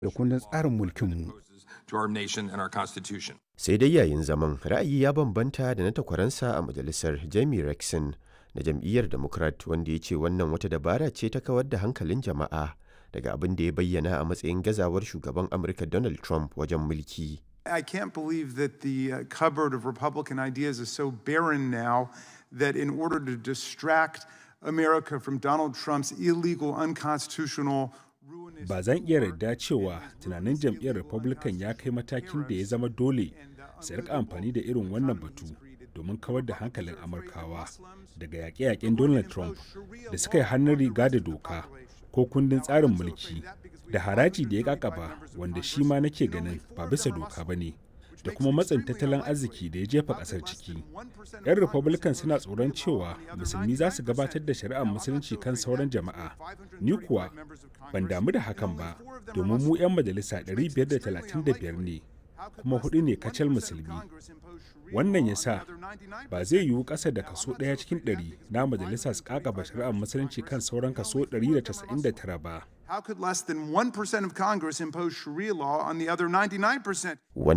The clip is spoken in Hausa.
da kundin tsarin mulkinmu. to our nation and our Constitution. sai dai yayin zaman ra'ayi ya bambanta da na takwaransa a majalisar jamie rexon na jam'iyyar democrat wanda ya ce wannan wata dabara ce ta kawar da hankalin jama'a daga abin da ya bayyana a matsayin gazawar shugaban amurka donald trump wajen mulki I can't believe that the uh, cupboard of Republican ideas is so barren now that in order to distract America from Donald Trump's illegal, unconstitutional, ruinous. ba zan iya yarda cewa tunanin jam'iyyar republican ya kai matakin da ya zama dole su rika amfani da irin wannan batu domin kawar da hankalin amurkawa daga yaƙe-yaƙen donald trump da suka yi hannun riga da doka ko kundin tsarin mulki da haraji da ya kakaba wanda shi ma nake ganin ba bisa doka ba ne da kuma matsin tattalin arziki da ya jefa kasar ciki. 'Yan Republican suna tsoron cewa musulmi za su gabatar da shari'ar musulunci kan sauran jama'a. Ni kuwa ban damu da hakan ba, domin mu 'yan majalisa 535 ne, kuma hudu ne kacal musulmi. Wannan ya sa ba zai yiwu ƙasa da kaso ɗaya cikin ɗari na majalisa su ƙaƙaba shari'ar musulunci kan sauran kaso 199 ba. How could less than 1% of Congress impose Sharia law on the other 99%?